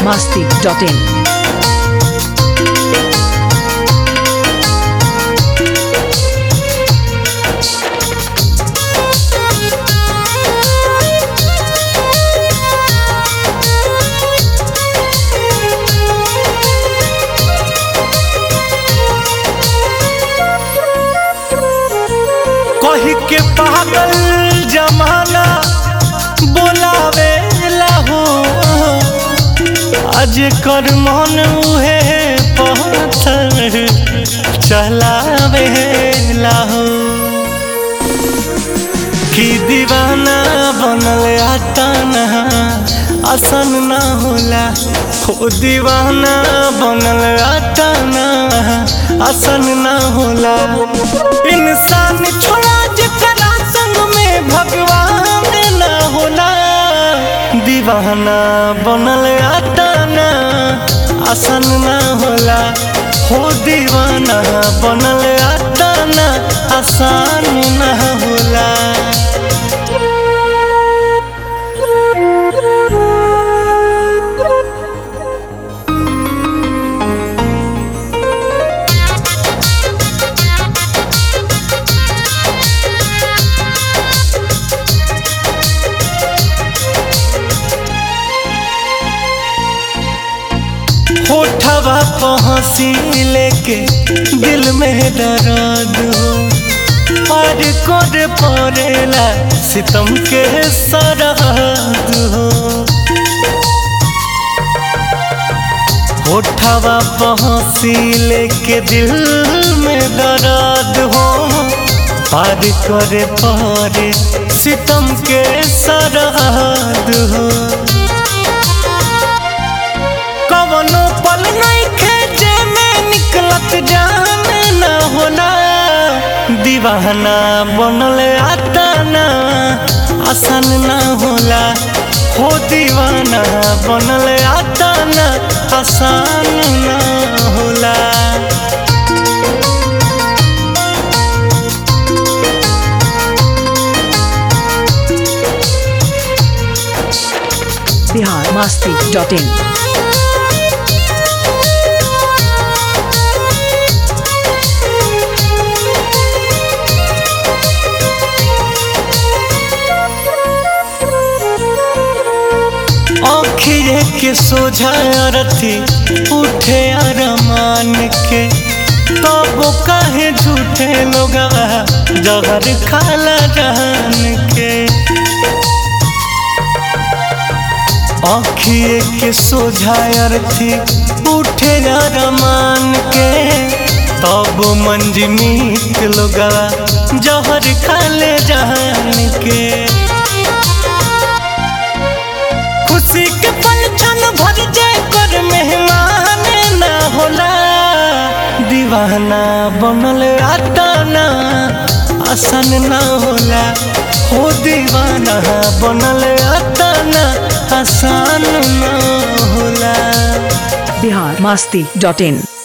masti.in. कही के पागल जमाना बोलावे हो आज कर मन उहे पत्थर चलावे हो कि दीवाना बनल आताना आसन ना होला हो दीवाना बनल आताना आसन ना होला इंसान छोड़ा जकरा संग में भगवान ना होला दीवाना बनल आताना आसन ना होला हो दीवाना बनल आताना आसान ना होला होठवा पहुँची लेके दिल में दर्द हो और कोड पड़ेला सितम के सरहद हो होठवा पहुँची लेके दिल में दर्द हो पार करे पारे सितम के सरहद हो कवनो पल नहीं खेचे में निकलत जान न होला दीवाना बनल आताना आसान न होला हो दीवाना बनल आताना आसान न होला Bihar masti.in. आखिरे के सोझा रथी उठे अरमान के तब काहे झूठे लोग जहर खाला जान के आखिए के सोझा अर्थी उठे अरमान के तब मंजमीत लोग जहर खाले जान के खुशी के पल क्षण भर जाए कर मेहमान ना होला दीवाना बनल आताना आसान ना होला हो दीवाना बनल आताना आसान ना होला Bihar masti.in.